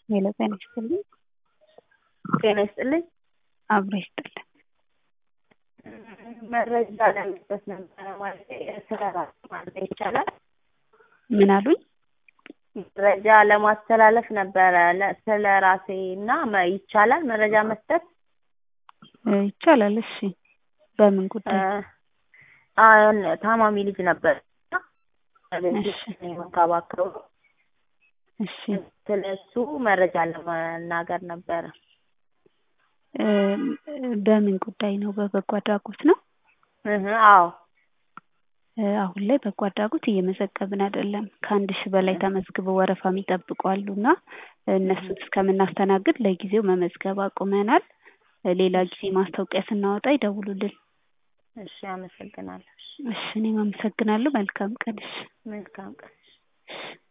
ሄሎ ጤና ይስጥልኝ። ጤና ይስጥልኝ። አብሮ ይስጥልን። መረጃ ለመስጠት ነበረ ማለት ስለ ራሱ ማለት ይቻላል። ምን አሉኝ? መረጃ ለማስተላለፍ ነበረ ለ- ስለ ራሴ እና መ- ይቻላል መረጃ መስጠት እ ይቻላል። እሺ በምን ጉዳይ? አሁን ታማሚ ልጅ ነበር እሺ መንከባከቡ እሺ ስለ እሱ መረጃ ለመናገር ነበረ። እ በምን ጉዳይ ነው? በበጎ አድራጎት ነው? እህ አዎ እ አሁን ላይ በጎ አድራጎት እየመዘገብን አይደለም። ከአንድ ሺህ በላይ ተመዝግበው ወረፋ የሚጠብቁ አሉ እና እነሱን እስከምናስተናግድ ለጊዜው መመዝገብ አቁመናል። እ ሌላ ጊዜ ማስታወቂያ ስናወጣ ይደውሉልን። እሺ አመሰግናለሁ። እሺ እኔም አመሰግናለሁ። መልካም ቀን። እሺ መልካም ቀን። እሺ